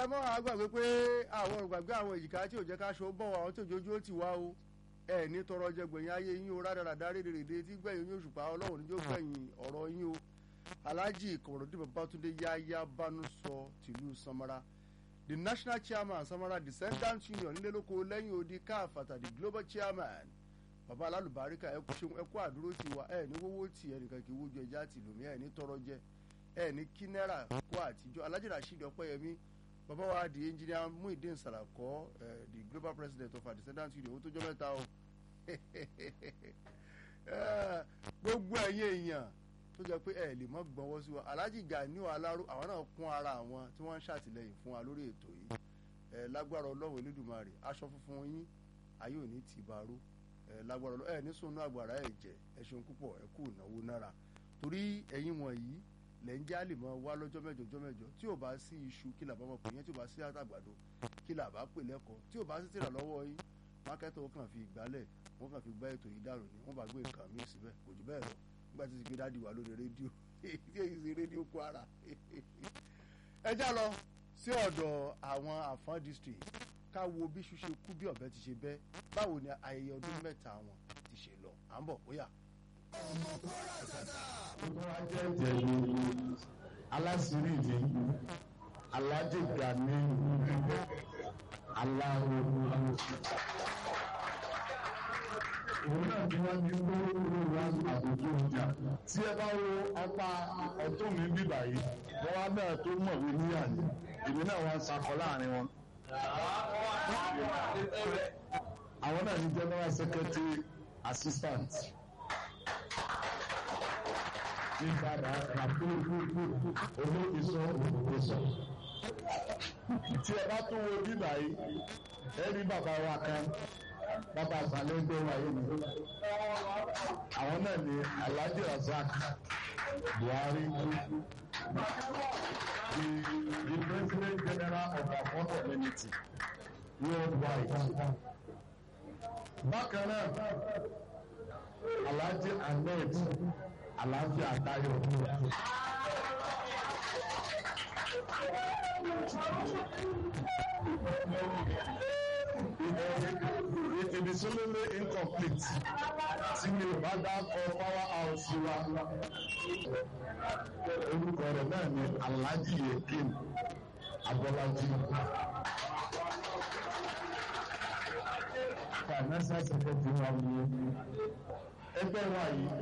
ẹ mọ́ àgbàgbé pé àwọn ògbàgbé àwọn èjìká tí ò jẹ́ ká aṣọ bọ̀ àwọn tí òjòjú ó ti wá o ẹ ní tọrọ jẹ gbẹ̀yìn ayé yín o rádaràdá rédèrèdè tí gbẹ̀yìn yín òṣùpá ọlọ́run níjó gbẹ̀yìn ọ̀rọ̀ yín o alhaji kọ̀mọ̀dé babatunde yáyá bánú sọ tìlú samara the national chairman samara descendant union nílẹ́lóko lẹ́yìn odi káfàtà the global chairman baba alálùbáríkà ẹ kú ṣeun ẹ kú àdúró ti wa ẹ ní wọ́wọ́ tì ẹnìkan kì í wójú ẹja tì lómi ẹ ní tọrọ jẹ ẹ ní kí náírà kó àtijọ́ alhaji rasheed ọpẹ́yẹmí bàbá wa di engineer muhyiddin sarakọ uh, the global president of our descendant union ó tó jọ mẹ́ta o gbogbo ẹ̀yin èèyàn tó jẹ́ pé ẹ lè mọ́ gbọ́nwọ́ sí wa alhaji ganiu alaro àwọn náà kún ara àwọn tí wọ́n ń ṣàtìlẹ́yìn fún wa lórí ètò yìí ẹ lágbára ọlọ́run elédùnmarè aṣọ funfun yín ayé òní ti bàrú ẹ lágbára ọlọ́run ẹ ní sunu àgbàrá ẹ jẹ ẹ ṣeun púpọ̀ ẹ kú ìnáwó náírà torí ẹ̀yin wọ̀nyí lẹ́ ń já lè mọ wá lọ́jọ́ mẹ́jọ ọjọ́ mẹ́jọ tí ò bá sí iṣu kí làbá mọ̀ pé yẹn tí ò bá sí àtàgbàdo kí làbá pè lẹ́kọ̀ọ́ tí ò bá sí tìrà lọ́wọ́ yín mákẹ́tọ̀ ó kàn fi ìgbálẹ̀ wọ́n kàn fi gbá ètò yìí dànù ni wọ́n bá gbé nǹkan míì síbẹ̀ kò jù bẹ́ẹ̀ lọ nígbà tí ti gbé dáàdi wà lórí rédíò tí èyí sí rédíò Kwara ẹ já lọ sí ọ̀dọ̀ àwọn àfọ́n district ká wo bí iṣu ṣe kú bí ọ̀bẹ ti ṣe bẹ́ báwo ni ayẹyẹ ọdún mẹ́ta wọn ti ṣe lọ à ń bọ̀ bóyá alasiri mi alhaji gani alahu òun náà ni wọ́n ní gbóòórùn wá àbójú ọjà tí ẹ bá wo apá ọ̀tún mi bíbà yìí wọ́n wá náà tó mọ̀wé níyàní èmi náà wá ń sakọ láàrin wọn. àwọn náà ní general secretary assistant ìbàdà àpòlùpùpù olókìsọ olókìsọ. tí ẹ bá tún wo bíbà yìí ẹ rí bàbá wa kan bàbá àgbàlẹ̀ ẹgbẹ́ wa yìí ni. àwọn náà ni alhaji razak buhari the the president general of our fund community worldwide. bákan náà alhaji ahmed àlàáfíà tayọ. It is only incomplete tí mi ò bá dákọ̀ power house wa. Orúkọ rẹ̀ náà ni Alhaji Yekin Abọ́lájí. Financial secretary wa ni ẹgbẹ́ wa yìí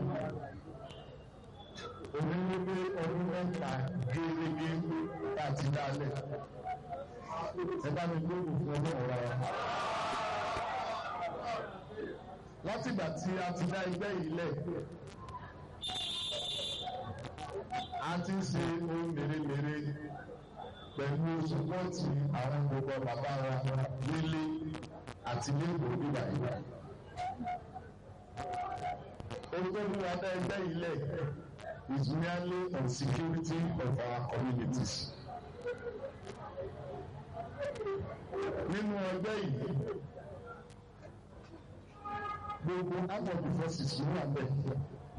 onílé ọdún mẹ́ta gẹ́gẹ́ láti dálẹ̀ ẹ bá mi gbé òkú fún ọdún ọ̀rọ̀ wa. látìgbà tí a ti dá ẹgbẹ́ yìí lẹ̀ a ti ń ṣe ohun mèremère pẹ̀lú sọ́pọ́ọ̀tì àwọn gbogbo bàbá wa nílé àti nílùú bíbá yìí. ohun tó mú wa dá ẹgbẹ́ yìí lẹ̀ is merely on security of our communities. Nínú ẹgbẹ́ yìí, gbogbo armed forces ló wà bẹ́ẹ̀.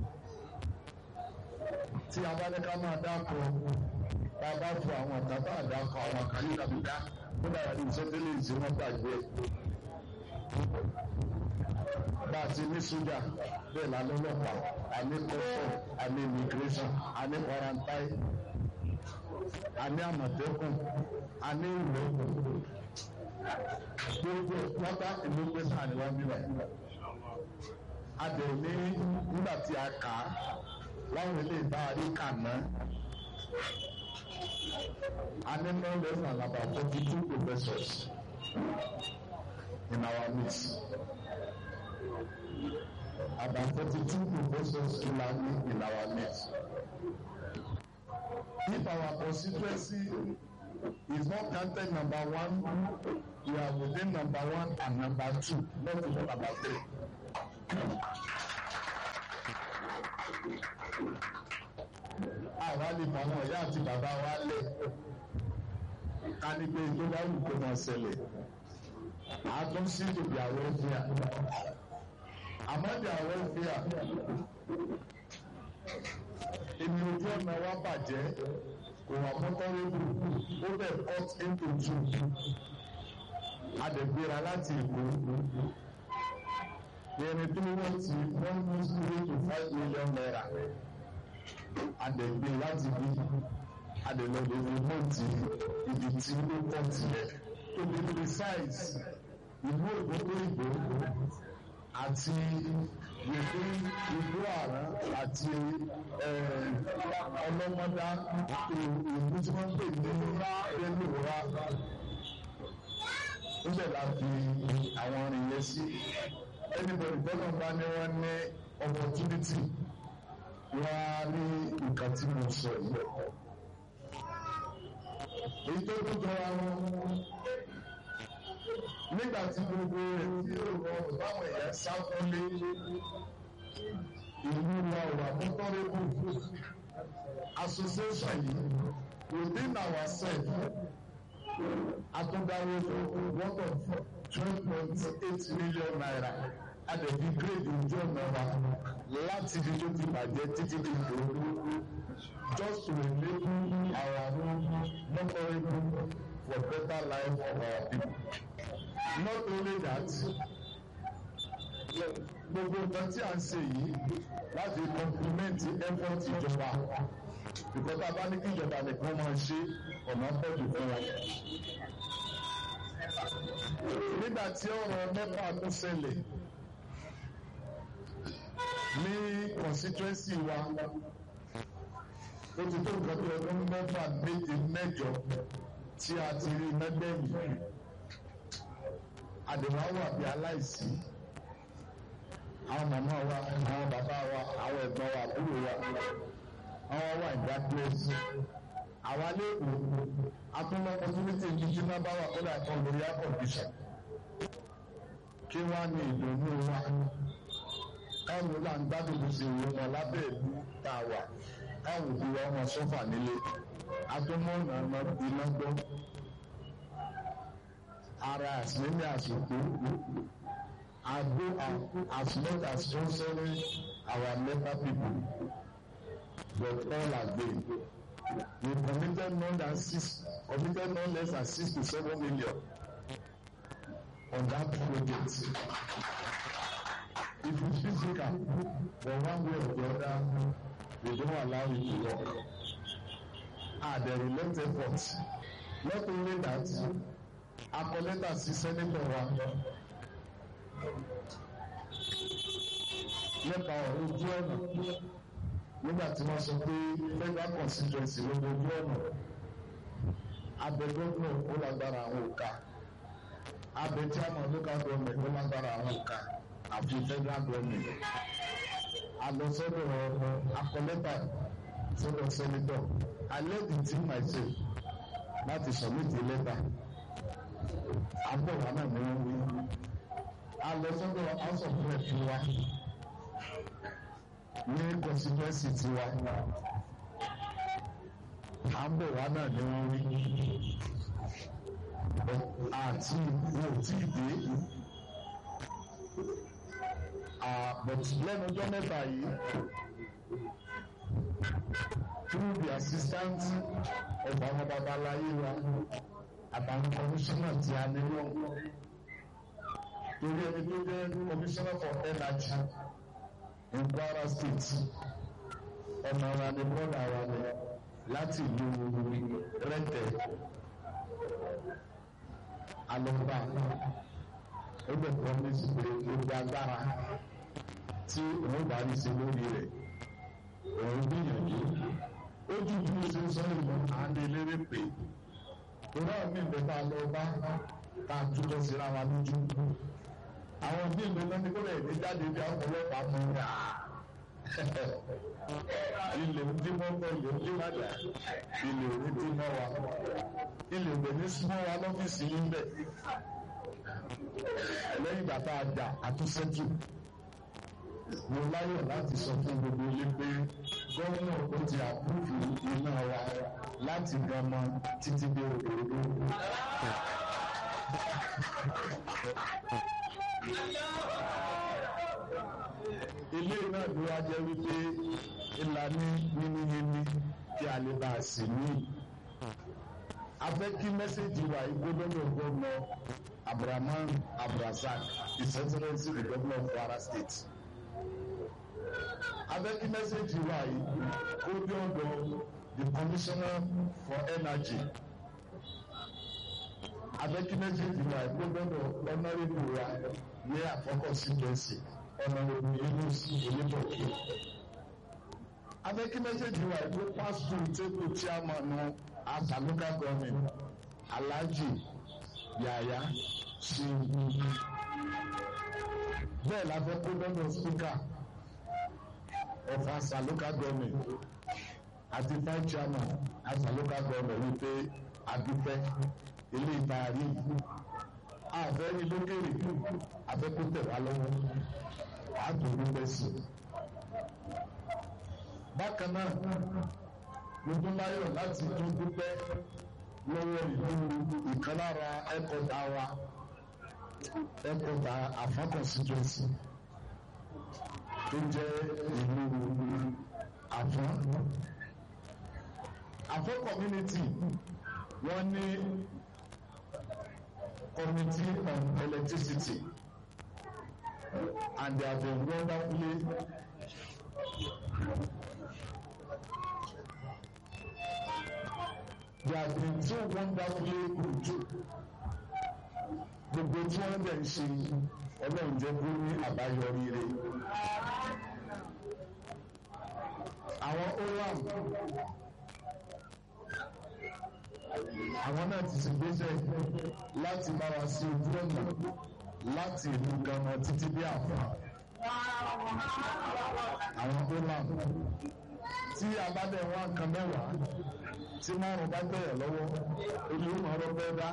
Tí a bá ní ká máa dákọ̀, tá a bá fún àwọn ọ̀tá bá dákọ̀ àwọn àkàlí kàbídá, ó dára ní ìṣẹ́tẹ́lẹ̀ ìṣe wọn gbàgbé. Bá a ti ní sójà, bẹ́ẹ̀ la lọ́lọ́pàá àní custom àní immigration àní quarantine àní àmọ̀tẹ́kùn àní ìwé gbogbo pátá ìlú pé sáà ni wọ́n bí báyìí. a dẹ̀ ní nígbà tí a kà á láwọn ilé ìbárarí kà ná a ní no less than about forty two professors in our midst about forty-two professors in our in our midst. If our constituency is not counted number one, we are within number one and number two, not even number three. Àwa lè mọ àwọn ìyá àti bàbá wa lẹ̀ ká ní pé tó bá wù kó máa ṣẹlẹ̀. Àá tún sí ìdòbí àwọn ẹ̀fíà àmọ́dé àwọn ìfìyà èmi ojú ọ̀nà wa bàjẹ́ kò wà mọ́tọ́rẹ́bù ó bẹ̀ cut into two adẹ̀gbéra láti èkó yẹni tó wọ́n ti one point three to five million naira adẹ̀gbé láti bí adẹ̀lọ́dẹ̀ rìmọ́ọ̀tì ibi tí ó kọ́ tilẹ̀ to be precise ìlú ògbógbòrìgbò àti ìlú ìlú àrà àti ọlọ́mọdá ìlú tí wọ́n pè ní rẹ́lùwà níbẹ̀ la fi àwọn orin yẹn sí anybody gbọ́dọ̀ bá ní wọ́n ní opportunity wọ́n á ní nǹkan tí mo sọ yìí èyí tó tó jọra wọn nígbà tí gbogbo rẹ̀ tí ó rọrùn báwọn èèyàn sá fúnlé ìlú wa wà mọ́tọ́rẹ́bù association yìí within ourselves atúndáwó worth of twelve point eight million naira adẹ̀bí grade ojú ọ̀nà wa láti ibi tó ti bàjẹ́ títí di ìdòwú just to enable our mọ́tọ́rẹ́bù for better life of our people not only that gbogbo nǹkan tí a ń ṣe yìí láti compliment effort ìjọba because tá a bá ní kí ìjọba nìkan máa ṣe ọ̀nà pọ̀jù fún wa. nígbà tí ọ̀rọ̀ mẹ́fà tó ṣẹlẹ̀ ní constituency wa ó ti tó nǹkan bí ọdún mẹ́fà méje mẹ́jọ tí a ti rí mẹ́gbẹ̀yìn àdèmọ́ wà bí aláìsí àwọn màmá wa àwọn bàbá wa àwọn ẹ̀gbọ́n wa àbúrò wa àwọn wà ní darkness àwa lẹ́kọ̀ọ́ atúmọ̀ opportunity ní tí náà bá wà kó dà kan lórí air condition kí wọ́n á ní ìdùnnú wa káwọn là ń gbádùn bó ṣe wọ́n wọn lábẹ́ ìlú tá a wà káwọn òbí wa wọn sọ́fà nílé atúmọ̀ ọ̀nà iná gbọ́ ara àsìlẹ́mí àsìkò àgbo as much as sponsoring our local people but all again we committed more than six committed no less than six to seven million on that project if you physical for one way or the other we don't allow it to work ah the relent effort not only that akọlẹ́tà sí sẹ́nẹ́tọ̀ wa nípa ọ̀rọ̀ ojú ọ̀nà nígbà tí wọ́n sọ pé federal constituency ló dojú ọ̀nà abẹ gómìnà ó lágbára àwọn òka abẹ chairman local government ó lágbára àwọn òka àfi federal government alọsọdọ akọlẹ́tà sọ́dọ̀ sẹ́nẹ́tọ̀ I led the team myself láti submit a letter agbọ̀wá náà ni wọ́n wí. a lọ sọ́dọ̀ house of rep wa ní constituency tiwa agbọ̀wá náà ni wọ́n wí. àti wọn ò tí ì dé. but lẹ́nu ọjọ́ mẹ́ta yìí through the assistance of àwọn babaláyé wa àtàwọn kọmíṣánná tí a ní lọ torí ẹni tó jẹ́ kọmíṣánná for energy in Kwara state ọmọ wa ni bọ́dà wa ni láti ìlú rẹ́tẹ̀ alọ́gbà ó bẹ̀ promise pé gbogbo agbára tí òun bá rí sí lórí rẹ̀ òun gbìyànjú ó ju bí o ṣe ń sọ ìmọ̀ àndélérè pé ìwọ mi ń bẹ tá a lọ bá tá a túbọ̀ síra wa lójú àwọn bí ìgbẹ́ náà ní kó lè ní jáde bí àwọn ọlọ́pàá mú un rà ilé ń dín mọ́ bọ́ ilé ń dín wájà ilé ò ní dín mọ́ wa ilé ò ní súnmọ́ wa lọ́fíìsì yín bẹ̀ lẹ́yìn ìgbà tá a jà àtúnṣẹ́jù mo láyọ̀ láti sọ fún gbogbo ilé pé gómìnà ó ti àpúfù iná wa láti gànmọ títí dé òdòdó. ilé náà ló wá jẹ́ wípé ìlànà yínníyínní kí a lè bá a sì ní. a fẹ́ kí mẹ́sẹ̀gì wa yìí gbọ́dọ̀ gbọ́dọ̀ Abdulrahman Abdulrasaq His Excellency the Governor of Kwara State a fẹ́ kí mẹ́sẹ̀gì wa yìí gbọ́dọ̀ the Commissioner for Energy a fẹ́ kí mẹ́sẹ̀gì wa yìí gbọ́dọ̀ honourable wa ní àkọ́kọ́ síjọ́sì honourable Yunus Oyèbọ̀kẹ́ abẹ́kí mẹ́sẹ̀gì wa ìlú pásítọ̀ table chairman asa local government alhaji yaya ṣe bẹ́ẹ̀ la fẹ́ kó lọ́dọ̀ speaker of asa local government àti vice chairman asa local government wípé adúpẹ́ ilé ìtaari àfẹ́ ní lókèrè àfẹ́ kó tẹ̀ wá lọ́wọ́ àtòlúpẹ́ sí i bákan náà gbogbo láyọ̀ láti tún dúpẹ́ lọ́wọ́ ìlú ìkan lára ẹ̀kọ́ta wa ẹ̀kọ́ta àfọ́kọ̀síjọ́sí tó jẹ́ ìlú àfọ́n. àfọ́n community wọ́n ní committee on electricity and they have been wonderfully they have been so wonderfully good gbogbo tí wọ́n dẹ̀ ń ṣe ọlọ́run jẹ́ kó ní àbáyọrí rẹ̀ àwọn oram àwọn náà ti ṣègbésẹ̀ láti bá wa sí ojú ọ̀nà láti ìlú gánà títí bí àfà àwọn oram tí a bá dẹ̀ wá nǹkan mẹ́wàá tí márùn bá bẹ̀rẹ̀ lọ́wọ́ orí ó máa rọ́pẹ́ dá.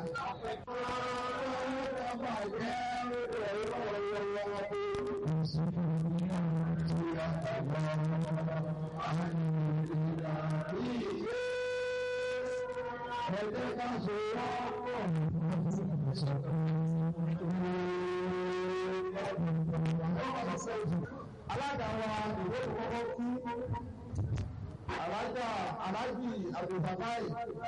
Ẹgbẹ́ ká ṣe wọ́pọ̀ alága wa ìwé ìkọ́kọ́ kú alájà alájì àbùbàbáì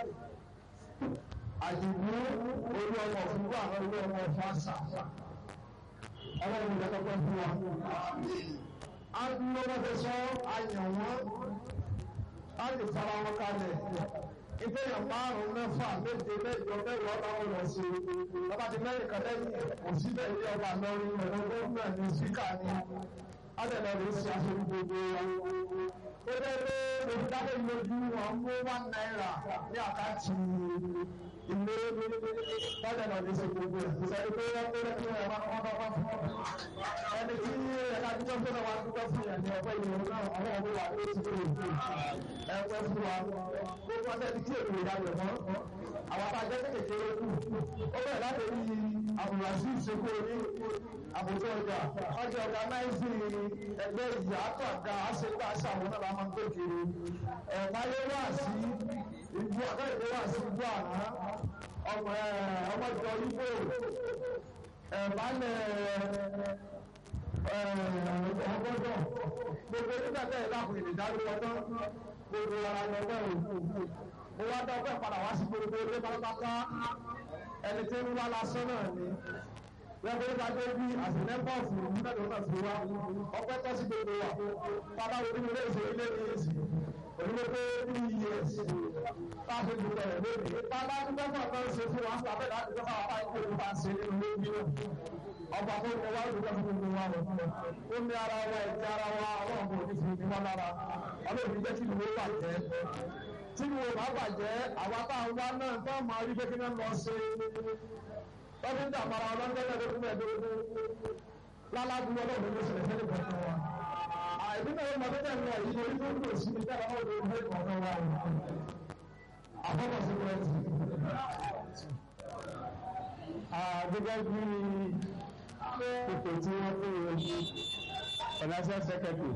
àdìgbò orí ọmọ òfurufú àwọn orí ọmọ fásà ọlọ́run ìjọ kọ́kọ́ fún wa. a ń lọ́wọ́ fẹ́ sọ àyàn wọn a lè fara wọn kalẹ̀ ìgbéyàn márùn-ún mẹ́fà méje mẹ́jọ mẹ́wàá ọba wọn lọ sí ọba ti mẹ́rin kan lẹ́yìn òsínbẹ̀ ilé ọba lọ́rin ọ̀dọ́ gómìnà ní síkà ní adẹ̀lẹ̀ rẹ̀ sí aṣojú gbogbo wa. ó bẹ́ẹ̀ pé olùdámọ̀ ìlójú wọn mú one naira ní àkáǹtì ilé lọ́dẹ̀ náà lè ṣe gbogbo ẹ̀. sẹ́ni pé wọ́n pé kí wọ́n máa wọ́n bá wá fún ọ. ẹni tí ẹ̀ka dúpẹ́ fún wa dúpẹ́ fún yẹn ní ọ̀pẹ́ ìlú náà àwọn ọmọ wa ló ti kúrò fún ẹ̀pẹ́ fún wa. gbogbo ọ̀sẹ̀ tí èdè ìyàwó mọ́ àwọn tá a jẹ́ kékeré kù. ó bẹ̀rẹ̀ láti rí àbùràsí ìṣekú orí àbùtọ́ ọjà ọjà ọjà náìsì ẹgbẹ́ ìyá àtọ̀gá àṣepá àṣàwọn náà máa ń gbé kiri. ẹ̀ẹ́dáyé wà sí ìbú àtẹ̀yẹ wà sí ìbú àná ọmọ ọmọ ìjọ ibo ẹ̀ẹ́dálẹ̀ ọgbọ́dọ̀ gbogbo nígbà tẹ̀yẹ láàpù ìdádúró ọdún gbogbo ara ní ọgbẹ́ òkú mo wá dá ọgbẹ́ padà wá sí gbogbo ilé pátápátá ẹni tí ń wá lásán náà ni wọ́n fi ká dé bí àtìlẹ́pọ̀fù mẹ́tò náà fi wá ọpẹ́ tọ́ sí gbogbo wa bàbá wo nínú ilé ìṣòro ilé ní èsì onímọ̀ pé ní iye èsì bá a fi dùn rẹ̀ lónìí bàbá dúpẹ́ fún ọ̀tọ́ ṣe fún wa bàbá ìlà dúpẹ́ fún àwọn ìkó ìlú bá ń ṣe nínú ilé bí náà ọba tó ń wá dúpẹ́ fún gbogbo wa rẹ̀ ó ní ara wa ẹ̀jẹ̀ ara wa ọlọ́run kò ní fi ní wọn lára ọlọ́run jẹ́ kí ìlú wà jẹ́ tí ìlú bá bàjẹ́ àwa tá a wá náà tó máa rí pé kí náà lọ ṣe lọ́dún tí àpárá ọlọ́dẹ́lẹ̀ ló fún ẹ̀dọ́gbọ́n lálábùú ọlọ́run ló ṣẹlẹ̀ fẹ́lẹ̀ kọ̀ọ̀kan wa. àìdúgbò ọmọ tó tẹ̀lé ẹ̀ yìí orí tó ń lò sí ní tẹ́lẹ̀ ọmọ òde ìfẹ́ kọ̀ọ̀kan wa o. àkọ́kọ́ sí pẹ́ẹ́tì. gẹ́gẹ́ bí ipò tí wọ́n fún wọn financial secretary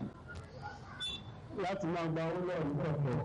láti máa gba owó lọ́ọ̀rù kọ̀ọ̀kan.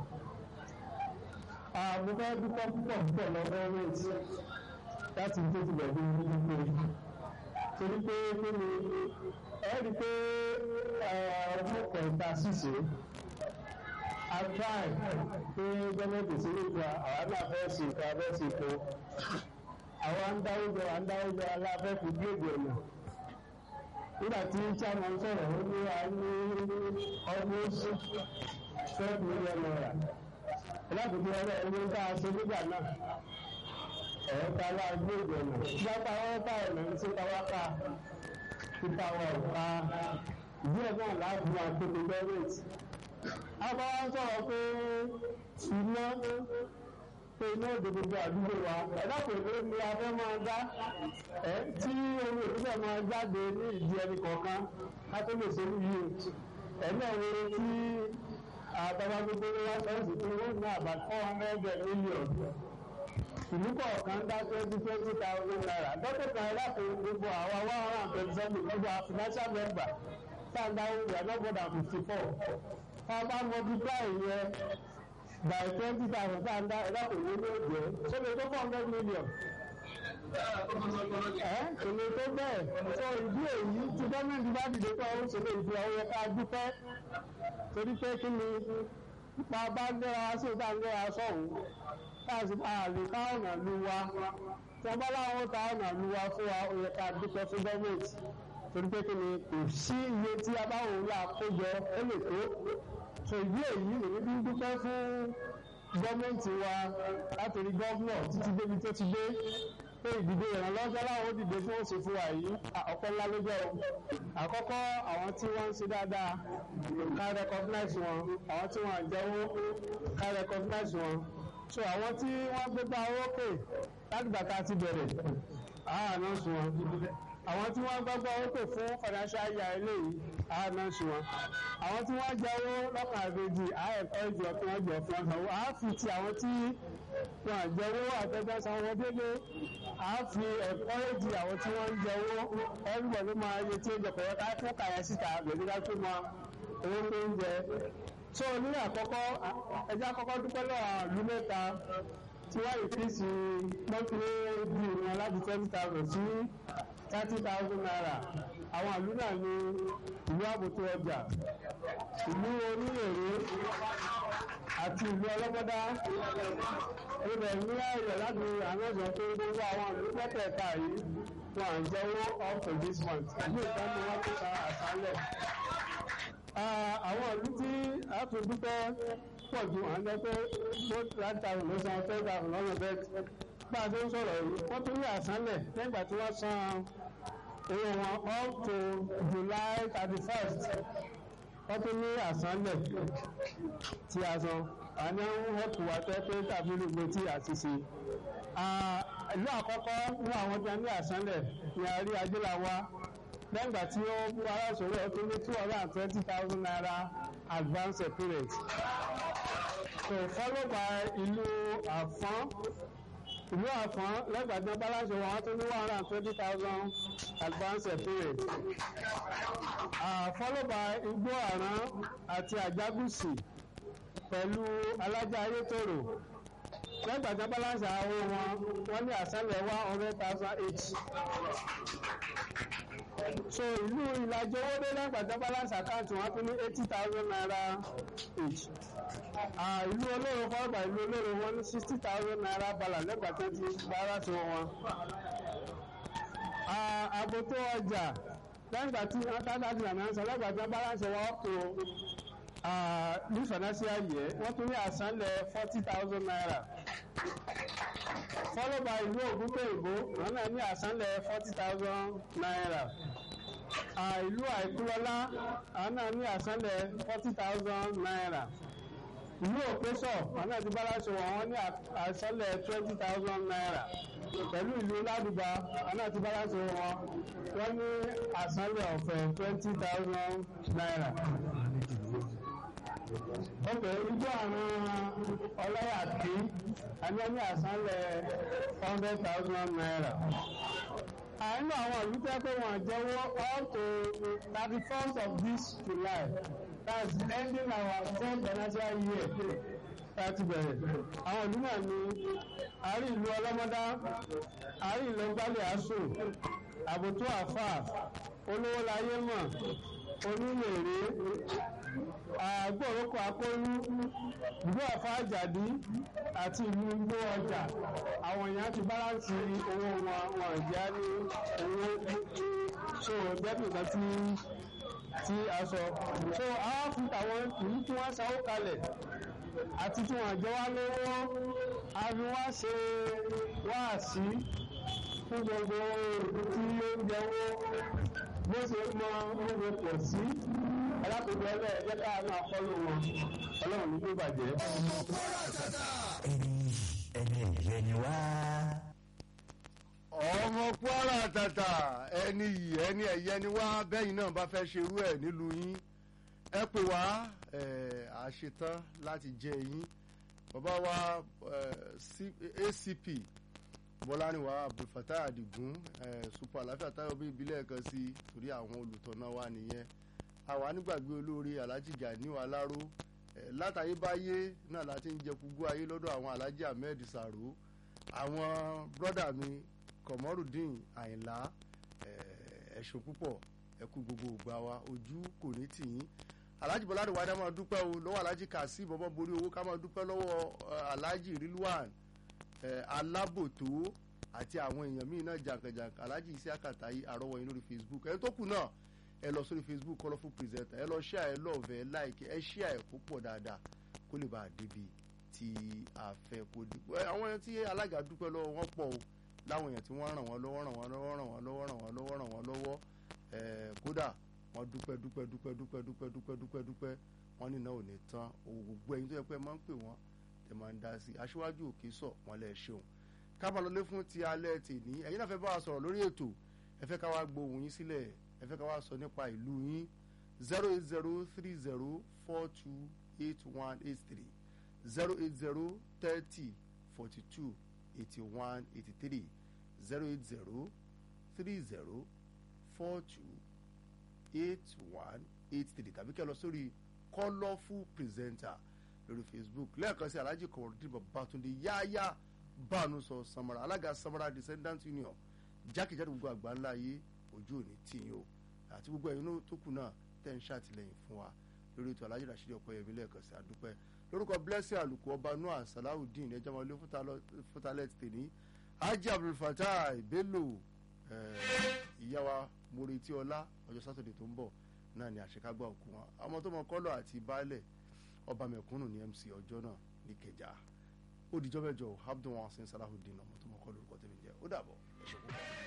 àbúkọ́ dúpọ̀ púpọ̀ púpọ̀ lọ́wọ́ rate láti tó ti bẹ̀rẹ̀ ní gbogbo torí pé kí ni ẹ rí i pé ọdún kẹta ṣìṣe atrai pé gọ́ọ̀mẹ̀ntì sí nípa àwọn náà fẹ́ sí ìka fẹ́ sí ìkó àwọn ń dáwọ́jọ à ń dáwọ́jọ aláfẹ́ fi gíèdì ọ̀nà nígbà tí chairman sọ̀rọ̀ ó ní a ní almost twelve million naira lákòókò ọ̀rẹ́ ẹni ń bá a ṣe nígbà náà ẹ̀rọ ta wá gíèdì ọ̀nà gbápá wọn bá ọ̀nà ní sí káwá ká pípa wọn ká díẹ̀ náà láti máa tóbi gọ́ọ̀mẹ̀ntì àbá wọn sọ̀rọ̀ pé iná pé iná òde gbogbo àdúgbò wa ẹ̀dá kò lè ní abẹ́ máa dá ẹ̀ tí omi òdúgbò máa jáde ní ìdí ẹni kọ̀ọ̀kan ká tó lè ṣe níyì ẹ̀ náà wo tí àtàwọn gbogbo wa fẹ́ǹsì tó wọ́n ní àbá four hundred million ìlú kọ̀ọ̀kan dá twenty twenty thousand naira dókítà ẹ̀dá kò gbogbo àwa one hundred and twenty seven gbogbo our financial member tá a dáwọ́ we are not more than fifty four ọba multiply yẹn by twenty thousand tá a ń dá ẹ̀dá kò ní ní òjò sóbi tó four hundred million. ẹ èlé tó bẹ́ẹ̀ sọ ìdí èyí tí gọ́ọ̀mẹ̀ntì bá dìde kọ́ ọ́ ṣe lè fi ọwọ́ ká dúpẹ́ torí pé kí ni pa bá ń gbéra sí ìta ń gbéra sọ̀hún káàsì àlè ká ọ̀nà lu wa tí wọ́n bá láwọn ta ọ̀nà lu wa fún wa ó yẹ ká dúpẹ́ fún gọ́ọ̀mẹ̀ntì torí pé kí ni kò sí iye tí a bá wò lá kójọ ó lè tó so ìdí èyí lèmi bí ń dúpẹ́ fún gọ́ọ̀mẹ̀ntì wa látòrí gọ́ọ̀nà títí débi tó ti dé pé ìdìbò ìrànlọ́jọ́ láwọn ó dìde fún òsè fún wa yìí ọ̀pọ̀ ńlá ló jẹ́ o àkọ́kọ́ àwọn tí wọ́n ń ṣe dáadáa ká recognize wọn àwọn tí wọ́n àjẹwó ká recognize wọn so àwọn tí wọ́n gbégbá owó pè láti gbàtà ti bẹ̀rẹ̀ àánú sùn wọn àwọn tí wọ́n gbọ́gbọ́ owó pè fún financial year eléyìí àánú sùn wọn àwọn tí wọ́n jẹ owó lọ́kàn àgbèjì àẹ̀kọ́ ìjọ kí wọ́n jọ fún ọ̀sán àá fi ti àwọn tí wọ́n àjẹ owó àtẹ́gbẹ́ san owó délé àá fi ẹ̀kọ́ èjì àwọn tí wọ́n ń jẹ owó everybody ló máa yẹ tí ó jẹ pẹ̀lú ká fún kàyà síta gbèdéka tó mọ owó tó ń jẹ so ní àkọ́kọ́ ẹjẹ́ àkọ́kọ́ dúpẹ́ lọ́wọ́ àlú mẹ́ta tí wọ́n lè fi sí mọ́tìlé bíi wọn láti twenty thousand sí thirty thousand naira àwọn ìlú náà ní ìlú àbòtò ọjà ìlú oníyèrè àti ìlú ọlọ́gbọ́dá ibẹ̀ ní ayọ̀ láti àmọ́jọ tó gbogbo àwọn ìlú mẹ́tẹ̀ẹ̀ta yìí wọn à ń jẹ́wọ́ up to this month ìlú ìtọ́ni wọn tó ta àṣálẹ̀. àwọn ìlú tí a tó dúpẹ́ pọ̀ ju à ń jẹ́ pé tó láti tàwọn ló san ten thousand lọ́nà bẹ́ẹ̀ bá a ṣe ń sọ̀rọ̀ yìí wọ́n tún ní àṣálẹ̀ nígbà tí wọ́n san owó wọn up to July thirty first wọ́n tún ní àsánlẹ̀ tí a san àní ń hẹ́pù wá tẹ́ pé tàbí gbogbo tí a ti ṣe. ìlú àkọ́kọ́ ní àwọn tí a ní àsánlẹ̀ ní àrí ajéláwá lẹ́gbà tí ó mú ara ìṣòro ẹ̀ tó ní two hundred and twenty thousand naira advance period. so followed by ìlú àfọ́n ìlú àfọ́n lẹ́gbàdàn balance wọn tó ní one hundred and twenty thousand advance period. Uh, followed by igbó àrán àti àjágùsì pẹ̀lú alájà ayétòrò lẹ́gbàdàn balance àwọn wọn wọ́n ní àṣálẹ̀ one hundred thousand each. so ìlú ìlàjì owó dé lẹ́gbàdàn balance account wọn tún ní eighty thousand naira each ìlú olóró fọ́ọ̀gbà ìlú olóró wọn ní sixty thousand naira balance lẹ́gbà tó ti bára tó wọn. àbòtó ọjà lẹ́gbà tí wọ́n tábà ti nàná sọ lẹ́gbà tí wọ́n balance wọn tó ní financial year wọ́n tún ní àsánlẹ̀ forty thousand naira. followed by ìlú ògúnpẹ̀yìnbó wọn náà ní àsánlẹ̀ forty thousand naira ìlú àìkúlọ́lá àwọn náà ní àsánlẹ̀ forty thousand naira ìlú òpésọ̀ àwọn àti báláṣọ wọn ní àsánlẹ̀ twenty thousand naira pẹ̀lú ìlú ládùbà àwọn àti báláṣọ wọn wọ́n ní àsánlẹ̀ ọ̀fẹ́ twenty thousand naira. ok ìjọ àwọn ọlọ́yà tí àwọn ní àsánlẹ̀ hundred thousand naira àánú àwọn ìlú tẹ́ pé wọ́n jẹ́wọ́ up to thirty first of this July that's ending our ten financial year láti bẹ̀rẹ̀ àwọn ìlú náà ní àárín ìlú ọlọ́mọdá àárín ìlú gbálẹ̀ àṣù àbòtú àfà olówó láyé mọ̀ onílèrè àgbọ̀rọ̀kọ̀ akọ́rú ìlú àfáàjàdí àti ìlú igbó ọjà àwọn èèyàn ti báláǹsì owó wọn wọn ìjà ní owó so dẹ́kun kan tí tí a sọ so àwọn fún àwọn ìlú tí wọ́n sanwó kalẹ̀ àti tí wọ́n jẹ́ wá lówó a fi wá ṣe wáàsí fún gbogbo tí ó ń jẹ́wọ́ bó ṣe mọ oúnjẹ pọ̀ sí alákòókò ẹlẹ́ ẹ̀jẹ̀ ká máa fọ́lọ́ wọn ọlọ́run ní kó bàjẹ́. ẹni ẹni ẹ̀yẹ ni wá. ọmọ kwara tata ẹni yìí ẹni ẹ̀yẹ ni wá bẹ́yìn náà bá fẹ́ ṣerú ẹ̀ nílùú yín ẹ pè wá ẹ̀, àṣetán láti jẹ yín bàbá wa ẹ̀, C- acp bọ́láníwá abdulfatah adigun ẹ̀, super àlàáfíà táyọ̀ bí ìbílẹ̀ kan sí torí àwọn olùtọ̀nà wa nìyẹn àwa nígbàgbé olóore alhaji ganiu alaro ẹ̀, látayébáyé náà láti ń jẹ kúgbó ayé lọ́dọ̀ àwọn alhaji ahmed saro àwọn brọ́dà mi kọ̀mọ́rùdín àyìnlá ẹ̀, ẹ̀sùn púpọ̀ ẹ̀kú gbogbo ògbà wa ojú kò ní tì yín alhaji bọ́lá àdìwá dá máa dúpẹ́ o lọ́wọ́ alhaji kasim bọ́bọ́ borí owó ká máa dúpẹ́ lọ́wọ́ eh, alhaji rilwan eh, alábòtó àti àwọn èèyàn míì náà jàǹkànjàǹkà alhaji isiaka tayi àrọ́wọ́ yín lórí facebook ẹni tó kù náà ẹ lọ sórí facebook colourful presenter ẹ lọ share ẹ lọ́ọ̀fẹ́ ẹ like ẹ share ẹ kó pọ̀ dáadáa kó lè bá a débi tí a fẹ́ kó dé ẹ, àwọn ẹni tí alága dúpẹ́ lọ́wọ́ wọn pọ̀ o láwọn èèyàn tí wọ́n ràn wọ́n lọ́wọ́ ràn wọ́n lọ́wọ́ ràn wọ́n lọ́wọ́ ràn wọ́n lọ́wọ́ ràn wọ́n lọ́wọ́ ẹ̀ kódà wọ́n dúpẹ́ dúpẹ́ dúpẹ́ dúpẹ́ dúpẹ́ dúpẹ́ dúpẹ́ dúpẹ́ wọ́n ní náà ò ní tán owó gbogbo ẹ̀yin tó yẹ pé ẹ máa ń pè wọ́n ẹ máa ń dá sí i aṣíwájú òkè sọ wọn lẹ ṣeun kábàlọ́lé fún ti alẹ́ tèní ẹ̀yin náà fẹ́ bá wa sọ̀rọ̀ lórí ètò ẹ fẹ́ ká wá gbóhùn yín sílẹ̀ ẹ fẹ́ ká wá sọ nípa ìlú yín zero eight zero three zero four two eight one eight three zero eight zero thirty forty two eighty one eighty three zero eight zero three zero four two eight one eight three tàbí kẹ́ lọ sórí colourful presenter lórí facebook lẹ́ẹ̀kan sí alhaji kọ̀ọ̀dún babatunde yáyá bánu sọ samara alága samara descendant union jákèjádò gbogbo àgbà ńlá ayé ojú òní tìyín o àti gbogbo ẹ̀yin náà tó kù náà tẹ̀ ń ṣàtìlẹ́yìn fún wa lórí ètò alhaji rasheed ọ̀pẹ̀yẹmí lẹ́ẹ̀kan sí àdúpẹ́ lórúkọ blessing àlùkò ọba noah salawudeen ẹjọ́ wọn lé fútalẹ̀ ti tèní hajj abdulfatah bello ìyá wa moretí ọlá ọjọ́ sátọ̀dẹ̀ tó ń bọ̀ náà ni àṣekágbá òkú wọn ọmọ tó mọ kọ́lọ̀ àti baálẹ̀ ọba mẹ̀kúnnù ní mc ọjọ́ náà ní kẹjà ó dijọ́ mẹ́jọ abdul wasin salahudeen ọmọ tó mọ kọ́lọ̀ orúkọ tẹ̀mí jẹ́ ó dàbọ̀ ẹ ṣe kú.